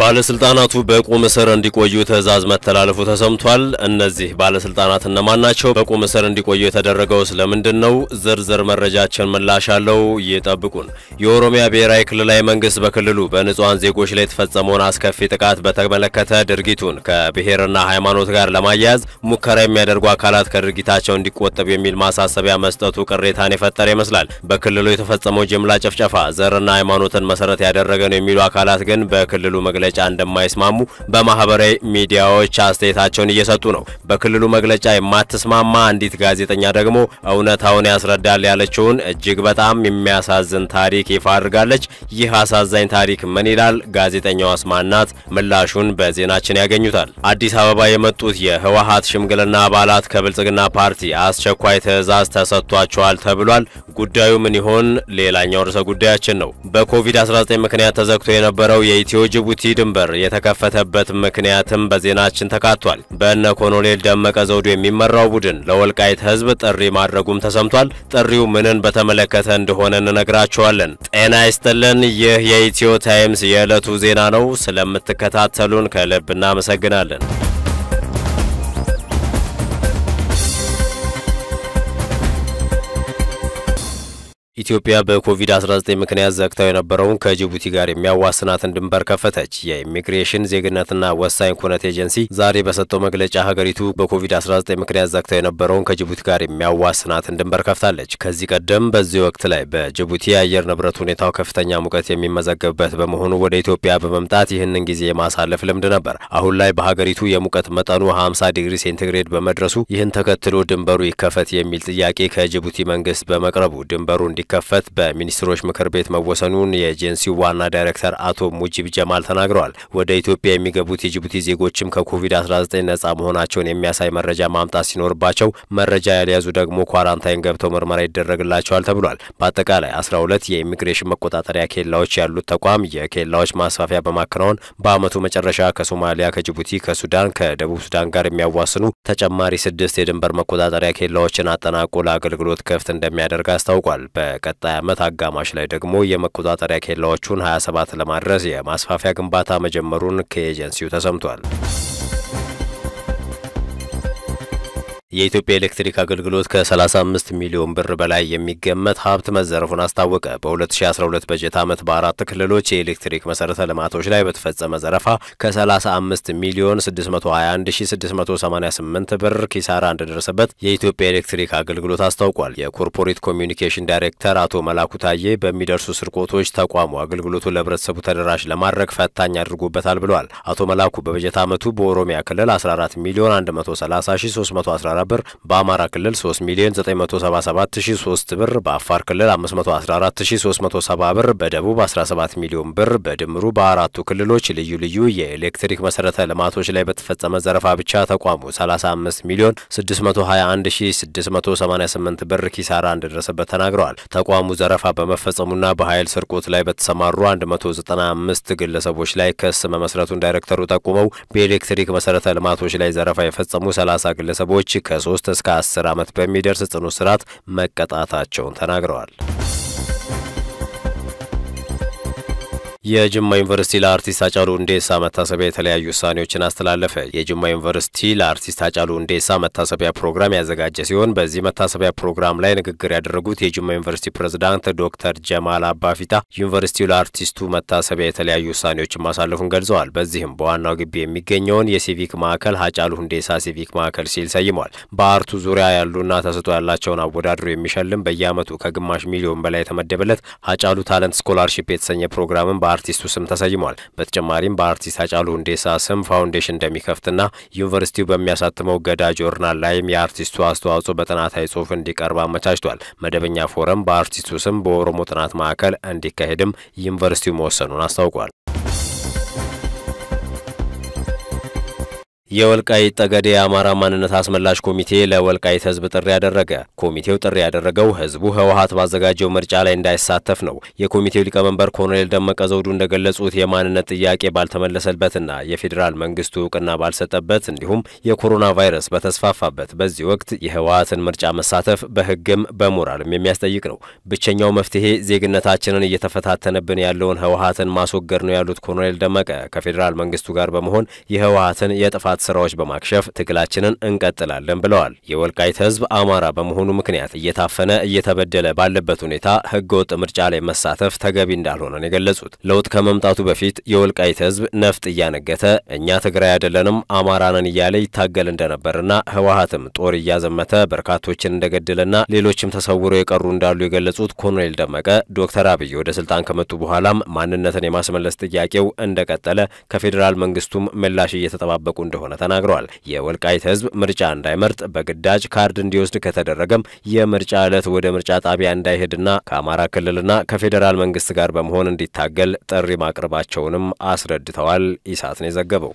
ባለስልጣናቱ በቁም እስር እንዲቆዩ ትዕዛዝ መተላለፉ ተሰምቷል። እነዚህ ባለስልጣናት እነማን ናቸው? በቁም እስር እንዲቆዩ የተደረገው ስለምንድን ነው? ዝርዝር መረጃችን ምላሽ አለው። ይጠብቁን። የኦሮሚያ ብሔራዊ ክልላዊ መንግስት በክልሉ በንጹሐን ዜጎች ላይ የተፈጸመውን አስከፊ ጥቃት በተመለከተ ድርጊቱን ከብሔርና ሃይማኖት ጋር ለማያያዝ ሙከራ የሚያደርጉ አካላት ከድርጊታቸው እንዲቆጠቡ የሚል ማሳሰቢያ መስጠቱ ቅሬታን የፈጠረ ይመስላል። በክልሉ የተፈጸመው ጅምላ ጭፍጨፋ ዘርና ሃይማኖትን መሰረት ያደረገ ነው የሚሉ አካላት ግን በክልሉ መግለጫ እንደማይስማሙ በማህበራዊ ሚዲያዎች አስተያየታቸውን እየሰጡ ነው። በክልሉ መግለጫ የማትስማማ አንዲት ጋዜጠኛ ደግሞ እውነታውን ያስረዳል ያለችውን እጅግ በጣም የሚያሳዝን ታሪክ ይፋ አድርጋለች። ይህ አሳዛኝ ታሪክ ምን ይላል? ጋዜጠኛዋ አስማናት ምላሹን በዜናችን ያገኙታል። አዲስ አበባ የመጡት የህወሀት ሽምግልና አባላት ከብልጽግና ፓርቲ አስቸኳይ ትዕዛዝ ተሰጥቷቸዋል ተብሏል። ጉዳዩ ምን ይሆን? ሌላኛው ርዕሰ ጉዳያችን ነው። በኮቪድ-19 ምክንያት ተዘግቶ የነበረው የኢትዮ ጅቡቲ ድንበር የተከፈተበት ምክንያትም በዜናችን ተካቷል። በእነ ኮሎኔል ደመቀ ዘውዱ የሚመራው ቡድን ለወልቃይት ህዝብ ጥሪ ማድረጉም ተሰምቷል። ጥሪው ምንን በተመለከተ እንደሆነ እንነግራችኋለን። ጤና ይስጥልን። ይህ የኢትዮ ታይምስ የዕለቱ ዜና ነው። ስለምትከታተሉን ከልብ እናመሰግናለን። ኢትዮጵያ በኮቪድ-19 ምክንያት ዘግታው የነበረውን ከጅቡቲ ጋር የሚያዋስናትን ድንበር ከፈተች። የኢሚግሬሽን ዜግነትና ወሳኝ ኩነት ኤጀንሲ ዛሬ በሰጠው መግለጫ ሀገሪቱ በኮቪድ-19 ምክንያት ዘግታው የነበረውን ከጅቡቲ ጋር የሚያዋስናትን ድንበር ከፍታለች። ከዚህ ቀደም በዚህ ወቅት ላይ በጅቡቲ የአየር ንብረት ሁኔታው ከፍተኛ ሙቀት የሚመዘገብበት በመሆኑ ወደ ኢትዮጵያ በመምጣት ይህንን ጊዜ የማሳለፍ ልምድ ነበር። አሁን ላይ በሀገሪቱ የሙቀት መጠኑ 50 ዲግሪ ሴንቲግሬድ በመድረሱ ይህን ተከትሎ ድንበሩ ይከፈት የሚል ጥያቄ ከጅቡቲ መንግስት በመቅረቡ ድንበሩ እንዲ ከፈት በሚኒስትሮች ምክር ቤት መወሰኑን የኤጀንሲው ዋና ዳይሬክተር አቶ ሙጂብ ጀማል ተናግረዋል። ወደ ኢትዮጵያ የሚገቡት የጅቡቲ ዜጎችም ከኮቪድ-19 ነጻ መሆናቸውን የሚያሳይ መረጃ ማምጣት ሲኖርባቸው መረጃ ያልያዙ ደግሞ ኳራንታይን ገብተው ምርመራ ይደረግላቸዋል ተብሏል። በአጠቃላይ 12 የኢሚግሬሽን መቆጣጠሪያ ኬላዎች ያሉት ተቋም የኬላዎች ማስፋፊያ በማከናወን በአመቱ መጨረሻ ከሶማሊያ፣ ከጅቡቲ፣ ከሱዳን፣ ከደቡብ ሱዳን ጋር የሚያዋስኑ ተጨማሪ ስድስት የድንበር መቆጣጠሪያ ኬላዎችን አጠናቆ ለአገልግሎት ክፍት እንደሚያደርግ አስታውቋል። በቀጣይ ዓመት አጋማሽ ላይ ደግሞ የመቆጣጠሪያ ኬላዎቹን 27 ለማድረስ የማስፋፊያ ግንባታ መጀመሩን ከኤጀንሲው ተሰምቷል። የኢትዮጵያ ኤሌክትሪክ አገልግሎት ከ35 ሚሊዮን ብር በላይ የሚገመት ሀብት መዘረፉን አስታወቀ። በ2012 በጀት ዓመት በአራት ክልሎች የኤሌክትሪክ መሰረተ ልማቶች ላይ በተፈጸመ ዘረፋ ከ35 ሚሊዮን 621688 ብር ኪሳራ እንደደረሰበት የኢትዮጵያ ኤሌክትሪክ አገልግሎት አስታውቋል። የኮርፖሬት ኮሚዩኒኬሽን ዳይሬክተር አቶ መላኩ ታዬ በሚደርሱ ስርቆቶች ተቋሙ አገልግሎቱን ለህብረተሰቡ ተደራሽ ለማድረግ ፈታኝ አድርጎበታል ብለዋል። አቶ መላኩ በበጀት ዓመቱ በኦሮሚያ ክልል 14 ሚሊዮን 130314 ብር በአማራ ክልል 3 ሚሊዮን 977003 ብር በአፋር ክልል 514370 ብር በደቡብ 17 ሚሊዮን ብር በድምሩ በአራቱ ክልሎች ልዩ ልዩ የኤሌክትሪክ መሰረተ ልማቶች ላይ በተፈጸመ ዘረፋ ብቻ ተቋሙ 35 ሚሊዮን 621688 ብር ኪሳራ እንደደረሰበት ተናግረዋል። ተቋሙ ዘረፋ በመፈጸሙና በኃይል ስርቆት ላይ በተሰማሩ 195 ግለሰቦች ላይ ክስ መመስረቱን ዳይሬክተሩ ጠቁመው በኤሌክትሪክ መሰረተ ልማቶች ላይ ዘረፋ የፈጸሙ 30 ግለሰቦች ከሶስት እስከ አስር ዓመት በሚደርስ ጽኑ እስራት መቀጣታቸውን ተናግረዋል። የጅማ ዩኒቨርሲቲ ለአርቲስት ሃጫሉ ሁንዴሳ መታሰቢያ የተለያዩ ውሳኔዎችን አስተላለፈ። የጅማ ዩኒቨርሲቲ ለአርቲስት ሃጫሉ ሁንዴሳ መታሰቢያ ፕሮግራም ያዘጋጀ ሲሆን በዚህ መታሰቢያ ፕሮግራም ላይ ንግግር ያደረጉት የጅማ ዩኒቨርሲቲ ፕሬዝዳንት ዶክተር ጀማል አባፊታ ዩኒቨርሲቲው ለአርቲስቱ መታሰቢያ የተለያዩ ውሳኔዎችን ማሳለፉን ገልጸዋል። በዚህም በዋናው ግቢ የሚገኘውን የሲቪክ ማዕከል ሃጫሉ ሁንዴሳ ሲቪክ ማዕከል ሲል ሰይሟል። በአርቱ ዙሪያ ያሉና ተሰጥኦ ያላቸውን አወዳድሮ የሚሸልም በየዓመቱ ከግማሽ ሚሊዮን በላይ የተመደበለት ሃጫሉ ታለንት ስኮላርሺፕ የተሰኘ ፕሮግራምን አርቲስቱ ስም ተሰይሟል። በተጨማሪም በአርቲስት ሃጫሉ ሁንዴሳ ስም ፋውንዴሽን እንደሚከፍትና ዩኒቨርሲቲው በሚያሳትመው ገዳ ጆርናል ላይም የአርቲስቱ አስተዋጽኦ በጥናታዊ ጽሑፍ እንዲቀርብ አመቻችቷል። መደበኛ ፎረም በአርቲስቱ ስም በኦሮሞ ጥናት ማዕከል እንዲካሄድም ዩኒቨርሲቲው መወሰኑን አስታውቋል። የወልቃይት ጠገዴ የአማራ ማንነት አስመላሽ ኮሚቴ ለወልቃይት ሕዝብ ጥሪ ያደረገ። ኮሚቴው ጥሪ ያደረገው ሕዝቡ ህወሓት ባዘጋጀው ምርጫ ላይ እንዳይሳተፍ ነው። የኮሚቴው ሊቀመንበር ኮሎኔል ደመቀ ዘውዱ እንደገለጹት የማንነት ጥያቄ ባልተመለሰበትና የፌዴራል መንግስቱ እውቅና ባልሰጠበት እንዲሁም የኮሮና ቫይረስ በተስፋፋበት በዚህ ወቅት የህወሓትን ምርጫ መሳተፍ በህግም በሞራልም የሚያስጠይቅ ነው። ብቸኛው መፍትሄ ዜግነታችንን እየተፈታተነብን ያለውን ህወሓትን ማስወገድ ነው ያሉት ኮሎኔል ደመቀ ከፌዴራል መንግስቱ ጋር በመሆን የህወሓትን የጥፋት ስራዎች በማክሸፍ ትግላችንን እንቀጥላለን ብለዋል። የወልቃይት ህዝብ አማራ በመሆኑ ምክንያት እየታፈነ እየተበደለ ባለበት ሁኔታ ህገወጥ ምርጫ ላይ መሳተፍ ተገቢ እንዳልሆነ ነው የገለጹት። ለውጥ ከመምጣቱ በፊት የወልቃይት ህዝብ ነፍጥ እያነገተ እኛ ትግራይ አይደለንም አማራ ነን እያለ ይታገል እንደነበርና ህወሓትም ጦር እያዘመተ በርካቶችን እንደገደለና ሌሎችም ተሰውረው የቀሩ እንዳሉ የገለጹት ኮሎኔል ደመቀ ዶክተር አብይ ወደ ስልጣን ከመጡ በኋላም ማንነትን የማስመለስ ጥያቄው እንደቀጠለ ከፌዴራል መንግስቱም ምላሽ እየተጠባበቁ እንደሆነ እንደሆነ ተናግረዋል። የወልቃይት ህዝብ ምርጫ እንዳይመርጥ በግዳጅ ካርድ እንዲወስድ ከተደረገም የምርጫ ዕለት ወደ ምርጫ ጣቢያ እንዳይሄድና ከአማራ ክልልና ከፌዴራል መንግስት ጋር በመሆን እንዲታገል ጥሪ ማቅረባቸውንም አስረድተዋል። ኢሳት ነው የዘገበው።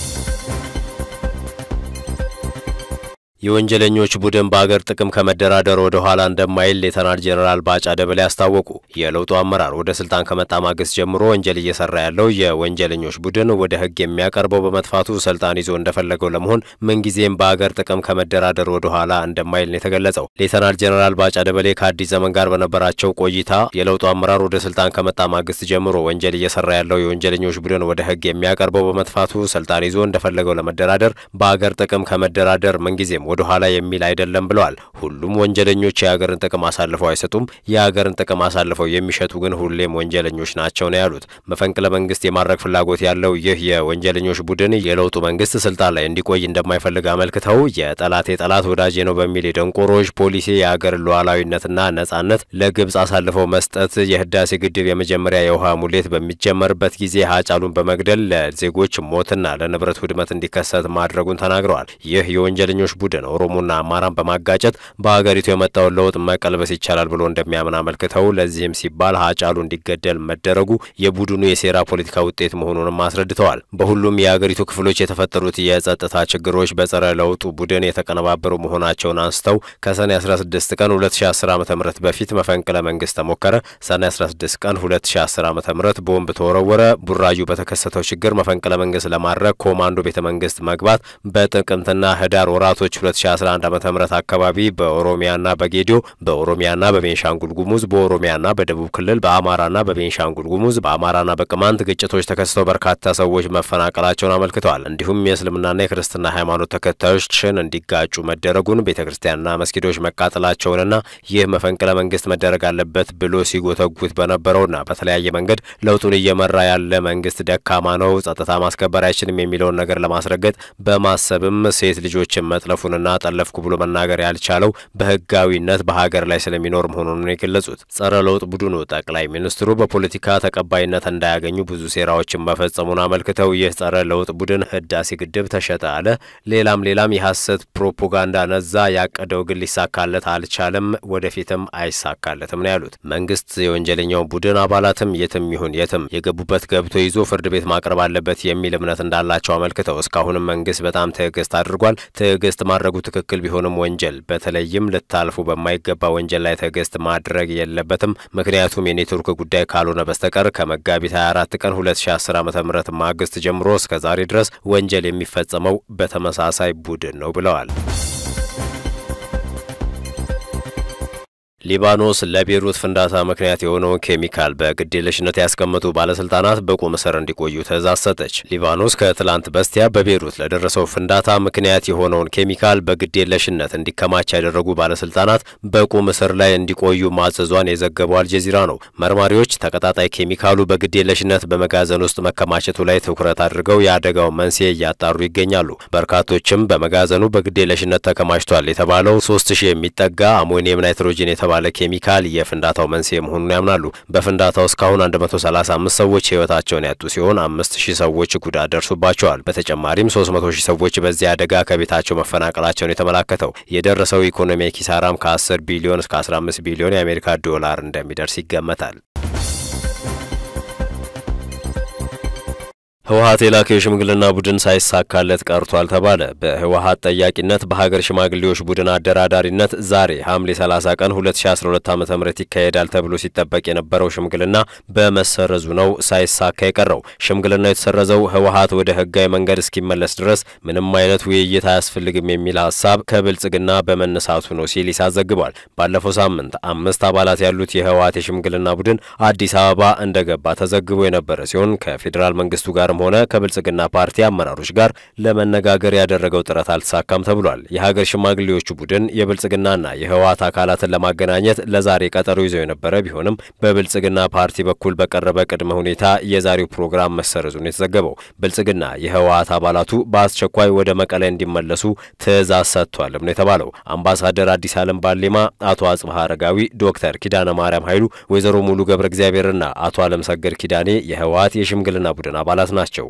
የወንጀለኞች ቡድን በአገር ጥቅም ከመደራደር ወደ ኋላ እንደማይል ሌተናል ጄኔራል ባጫ ደበሌ አስታወቁ። የለውጡ አመራር ወደ ስልጣን ከመጣ ማግስት ጀምሮ ወንጀል እየሰራ ያለው የወንጀለኞች ቡድን ወደ ህግ የሚያቀርበው በመጥፋቱ ስልጣን ይዞ እንደፈለገው ለመሆን ምንጊዜም በአገር ጥቅም ከመደራደር ወደ ኋላ እንደማይል ነው የተገለጸው። ሌተናል ጄኔራል ባጫ ደበሌ ከአዲስ ዘመን ጋር በነበራቸው ቆይታ የለውጡ አመራር ወደ ስልጣን ከመጣ ማግስት ጀምሮ ወንጀል እየሰራ ያለው የወንጀለኞች ቡድን ወደ ህግ የሚያቀርበው በመጥፋቱ ስልጣን ይዞ እንደፈለገው ለመደራደር በአገር ጥቅም ከመደራደር ምንጊዜም ወደ ኋላ የሚል አይደለም ብለዋል። ሁሉም ወንጀለኞች የሀገርን ጥቅም አሳልፈው አይሰጡም። የሀገርን ጥቅም አሳልፈው የሚሸጡ ግን ሁሌም ወንጀለኞች ናቸው ነው ያሉት። መፈንቅለ መንግስት የማድረግ ፍላጎት ያለው ይህ የወንጀለኞች ቡድን የለውጡ መንግስት ስልጣን ላይ እንዲቆይ እንደማይፈልግ አመልክተው የጠላት የጠላት ወዳጄ ነው በሚል የደንቆሮች ፖሊሲ የሀገር ሉዓላዊነትና ነጻነት ለግብጽ አሳልፈው መስጠት፣ የህዳሴ ግድብ የመጀመሪያ የውሃ ሙሌት በሚጀመርበት ጊዜ ሀጫሉን በመግደል ለዜጎች ሞትና ለንብረት ውድመት እንዲከሰት ማድረጉን ተናግረዋል። ይህ የወንጀለኞች ቡድን ኦሮሞና አማራን በማጋጨት በሀገሪቱ የመጣውን ለውጥ መቀልበስ ይቻላል ብሎ እንደሚያምን አመልክተው ለዚህም ሲባል ሀጫሉ እንዲገደል መደረጉ የቡድኑ የሴራ ፖለቲካ ውጤት መሆኑንም አስረድተዋል። በሁሉም የሀገሪቱ ክፍሎች የተፈጠሩት የጸጥታ ችግሮች በጸረ ለውጡ ቡድን የተቀነባበሩ መሆናቸውን አንስተው ከሰኔ 16 ቀን 2010 ዓ ም በፊት መፈንቅለ መንግስት ተሞከረ። ሰኔ 16 ቀን 2010 ዓ ም ቦምብ ተወረወረ። ቡራዩ በተከሰተው ችግር መፈንቅለ መንግስት ለማድረግ ኮማንዶ ቤተ መንግስት መግባት በጥቅምትና ህዳር ወራቶች 2011 ዓ.ም አካባቢ በኦሮሚያና በጌዲዮ በኦሮሚያና በቤንሻንጉል ጉሙዝ በኦሮሚያና በደቡብ ክልል በአማራና በቤንሻንጉል ጉሙዝ በአማራና በቅማንት ግጭቶች ተከስተው በርካታ ሰዎች መፈናቀላቸውን አመልክተዋል። እንዲሁም የእስልምናና የክርስትና ሃይማኖት ተከታዮችን እንዲጋጩ መደረጉን፣ ቤተ ክርስቲያንና መስጊዶች መቃጠላቸውንና ይህ መፈንቅለ መንግስት መደረግ አለበት ብሎ ሲጎተጉት በነበረውና በተለያየ መንገድ ለውጡን እየመራ ያለ መንግስት ደካማ ነው፣ ጸጥታ ማስከበር አይችልም የሚለውን ነገር ለማስረገጥ በማሰብም ሴት ልጆችን መጥለፉንና ጠለፍኩ ብሎ መናገር ያልቻለው በህጋዊነት በሀገር ላይ ስለሚኖር መሆኑን የገለጹት ጸረ ለውጥ ቡድኑ ጠቅላይ ሚኒስትሩ በፖለቲካ ተቀባይነት እንዳያገኙ ብዙ ሴራዎችን መፈጸሙን አመልክተው ይህ ጸረ ለውጥ ቡድን ህዳሴ ግድብ ተሸጠ አለ፣ ሌላም ሌላም የሐሰት ፕሮፓጋንዳ ነዛ፣ ያቀደው ግን ሊሳካለት አልቻለም፣ ወደፊትም አይሳካለትም ነው ያሉት። መንግስት የወንጀለኛው ቡድን አባላትም የትም ይሁን የትም የገቡበት ገብቶ ይዞ ፍርድ ቤት ማቅረብ አለበት የሚል እምነት እንዳላቸው አመልክተው እስካሁንም መንግስት በጣም ትዕግስት አድርጓል። ትዕግስት ማድረጉ ትክክል ቢሆንም ወንጀል በተለይም ልታልፉ በማይገባ ወንጀል ላይ ትዕግስት ማድረግ የለበትም። ምክንያቱም የኔትወርክ ጉዳይ ካልሆነ በስተቀር ከመጋቢት 24 ቀን 2010 ዓ ም ማግስት ጀምሮ እስከ ዛሬ ድረስ ወንጀል የሚፈጸመው በተመሳሳይ ቡድን ነው ብለዋል። ሊባኖስ ለቤይሩት ፍንዳታ ምክንያት የሆነውን ኬሚካል በግዴለሽነት ያስቀመጡ ባለስልጣናት በቁም እስር እንዲቆዩ ትዕዛዝ ሰጠች። ሊባኖስ ከትላንት በስቲያ በቤይሩት ለደረሰው ፍንዳታ ምክንያት የሆነውን ኬሚካል በግዴለሽነት እንዲከማች ያደረጉ ባለስልጣናት በቁም እስር ላይ እንዲቆዩ ማዘዟን የዘገበው አልጀዚራ ነው። መርማሪዎች ተቀጣጣይ ኬሚካሉ በግዴለሽነት በመጋዘን ውስጥ መከማቸቱ ላይ ትኩረት አድርገው የአደጋው መንስኤ እያጣሩ ይገኛሉ። በርካቶችም በመጋዘኑ በግዴለሽነት ተከማችቷል የተባለው ሶስት ሺህ የሚጠጋ አሞኒየም ናይትሮጂን የተባለ ኬሚካል የፍንዳታው መንስኤ መሆኑን ያምናሉ። በፍንዳታው እስካሁን 135 ሰዎች ህይወታቸውን ያጡ ሲሆን 5000 ሰዎች ጉዳት ደርሶባቸዋል። በተጨማሪም 300 ሺህ ሰዎች በዚህ አደጋ ከቤታቸው መፈናቀላቸውን የተመላከተው የደረሰው ኢኮኖሚ ኪሳራም ከ10 ቢሊዮን እስከ 15 ቢሊዮን የአሜሪካ ዶላር እንደሚደርስ ይገመታል። ህወሀት የላከው የሽምግልና ቡድን ሳይሳካለት ቀርቷል ተባለ። በህወሀት ጠያቂነት በሀገር ሽማግሌዎች ቡድን አደራዳሪነት ዛሬ ሐምሌ 30 ቀን 2012 ዓ ም ይካሄዳል ተብሎ ሲጠበቅ የነበረው ሽምግልና በመሰረዙ ነው ሳይሳካ የቀረው። ሽምግልናው የተሰረዘው ህወሀት ወደ ህጋዊ መንገድ እስኪመለስ ድረስ ምንም አይነት ውይይት አያስፈልግም የሚል ሀሳብ ከብልጽግና በመነሳቱ ነው ሲል ኢሳት ዘግቧል። ባለፈው ሳምንት አምስት አባላት ያሉት የህወሀት የሽምግልና ቡድን አዲስ አበባ እንደገባ ተዘግቦ የነበረ ሲሆን ከፌዴራል መንግስቱ ጋር ሆነ ከብልጽግና ፓርቲ አመራሮች ጋር ለመነጋገር ያደረገው ጥረት አልተሳካም ተብሏል። የሀገር ሽማግሌዎቹ ቡድን የብልጽግናና የህወሀት አካላትን ለማገናኘት ለዛሬ ቀጠሮ ይዘው የነበረ ቢሆንም በብልጽግና ፓርቲ በኩል በቀረበ ቅድመ ሁኔታ የዛሬው ፕሮግራም መሰረዙን የተዘገበው ብልጽግና የህወሀት አባላቱ በአስቸኳይ ወደ መቀለ እንዲመለሱ ትዕዛዝ ሰጥቷልም ነው የተባለው። አምባሳደር አዲስ አለም ባሌማ፣ አቶ አጽብሃ አረጋዊ፣ ዶክተር ኪዳነ ማርያም ኃይሉ፣ ወይዘሮ ሙሉ ገብረ እግዚአብሔርና አቶ አለም ሰገድ ኪዳኔ የህወሀት የሽምግልና ቡድን አባላት ናቸው።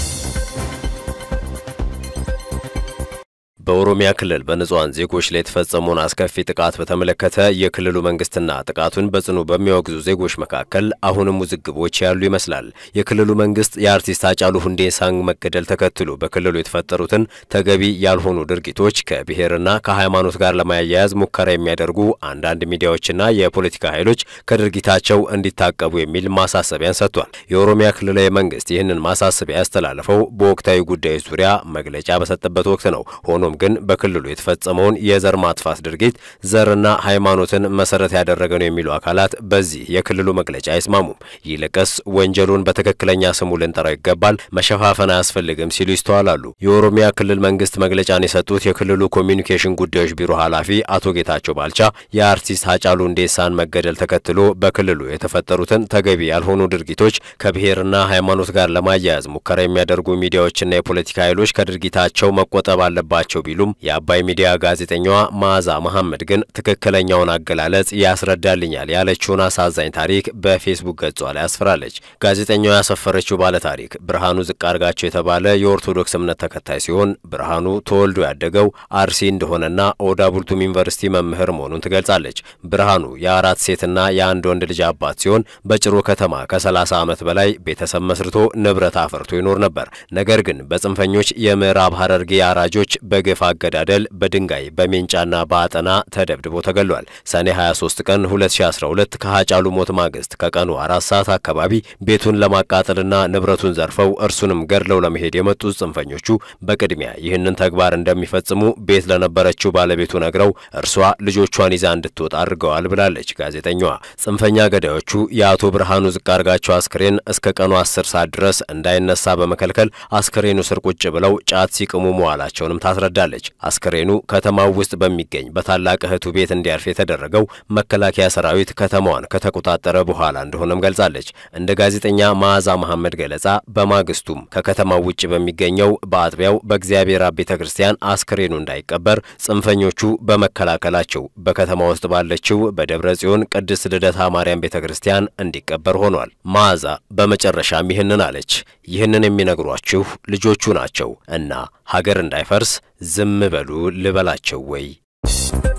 በኦሮሚያ ክልል በንጹሐን ዜጎች ላይ የተፈጸመውን አስከፊ ጥቃት በተመለከተ የክልሉ መንግስትና ጥቃቱን በጽኑ በሚያወግዙ ዜጎች መካከል አሁንም ውዝግቦች ያሉ ይመስላል። የክልሉ መንግስት የአርቲስት ሃጫሉ ሁንዴሳን መገደል ተከትሎ በክልሉ የተፈጠሩትን ተገቢ ያልሆኑ ድርጊቶች ከብሔርና ከሃይማኖት ጋር ለማያያዝ ሙከራ የሚያደርጉ አንዳንድ ሚዲያዎችና የፖለቲካ ኃይሎች ከድርጊታቸው እንዲታቀቡ የሚል ማሳሰቢያን ሰጥቷል። የኦሮሚያ ክልላዊ መንግስት ይህንን ማሳሰቢያ ያስተላለፈው በወቅታዊ ጉዳዮች ዙሪያ መግለጫ በሰጠበት ወቅት ነው። ሆኖም ግን በክልሉ የተፈጸመውን የዘር ማጥፋት ድርጊት ዘርና ሃይማኖትን መሰረት ያደረገ ነው የሚሉ አካላት በዚህ የክልሉ መግለጫ አይስማሙም። ይልቅስ ወንጀሉን በትክክለኛ ስሙ ልንጠራው ይገባል፣ መሸፋፈን አያስፈልግም ሲሉ ይስተዋላሉ። የኦሮሚያ ክልል መንግስት መግለጫን የሰጡት የክልሉ ኮሚኒኬሽን ጉዳዮች ቢሮ ኃላፊ አቶ ጌታቸው ባልቻ የአርቲስት ሃጫሉ ሁንዴሳን መገደል ተከትሎ በክልሉ የተፈጠሩትን ተገቢ ያልሆኑ ድርጊቶች ከብሔርና ሃይማኖት ጋር ለማያያዝ ሙከራ የሚያደርጉ ሚዲያዎችና የፖለቲካ ኃይሎች ከድርጊታቸው መቆጠብ አለባቸው ቢሉም የአባይ ሚዲያ ጋዜጠኛዋ መዓዛ መሐመድ ግን ትክክለኛውን አገላለጽ ያስረዳልኛል ያለችውን አሳዛኝ ታሪክ በፌስቡክ ገጿ ላይ አስፍራለች። ጋዜጠኛዋ ያሰፈረችው ባለ ታሪክ ብርሃኑ ዝቃርጋቸው የተባለ የኦርቶዶክስ እምነት ተከታይ ሲሆን ብርሃኑ ተወልዶ ያደገው አርሲ እንደሆነና ኦዳ ቡልቱም ዩኒቨርሲቲ መምህር መሆኑን ትገልጻለች። ብርሃኑ የአራት ሴትና የአንድ ወንድ ልጅ አባት ሲሆን በጭሮ ከተማ ከ30 ዓመት በላይ ቤተሰብ መስርቶ ንብረት አፍርቶ ይኖር ነበር። ነገር ግን በጽንፈኞች የምዕራብ ሐረርጌ አራጆች በግፍ አገዳደል በድንጋይ በሜንጫና በአጠና ተደብድቦ ተገሏል። ሰኔ 23 ቀን 2012 ከሃጫሉ ሞት ማግስት ከቀኑ አራት ሰዓት አካባቢ ቤቱን ለማቃጠልና ንብረቱን ዘርፈው እርሱንም ገድለው ለመሄድ የመጡት ጽንፈኞቹ በቅድሚያ ይህንን ተግባር እንደሚፈጽሙ ቤት ለነበረችው ባለቤቱ ነግረው እርሷ ልጆቿን ይዛ እንድትወጣ አድርገዋል ብላለች ጋዜጠኛዋ። ጽንፈኛ ገዳዮቹ የአቶ ብርሃኑ ዝቃርጋቸው አስክሬን እስከ ቀኑ 10 ሰዓት ድረስ እንዳይነሳ በመከልከል አስክሬኑ ስር ቁጭ ብለው ጫት ሲቅሙ መዋላቸውንም ታስረዳለች። አስክሬኑ ከተማው ውስጥ በሚገኝ በታላቅ እህቱ ቤት እንዲያርፍ የተደረገው መከላከያ ሰራዊት ከተማዋን ከተቆጣጠረ በኋላ እንደሆነም ገልጻለች። እንደ ጋዜጠኛ መዓዛ መሐመድ ገለጻ በማግስቱም ከከተማው ውጭ በሚገኘው በአጥቢያው በእግዚአብሔር አብ ቤተ ክርስቲያን አስክሬኑ እንዳይቀበር ጽንፈኞቹ በመከላከላቸው በከተማ ውስጥ ባለችው በደብረ ጽዮን ቅድስት ልደታ ማርያም ቤተ ክርስቲያን እንዲቀበር ሆኗል። መዓዛ በመጨረሻም ይህንን አለች። ይህንን የሚነግሯችሁ ልጆቹ ናቸው እና ሀገር እንዳይፈርስ ዝም በሉ ልበላቸው ወይ?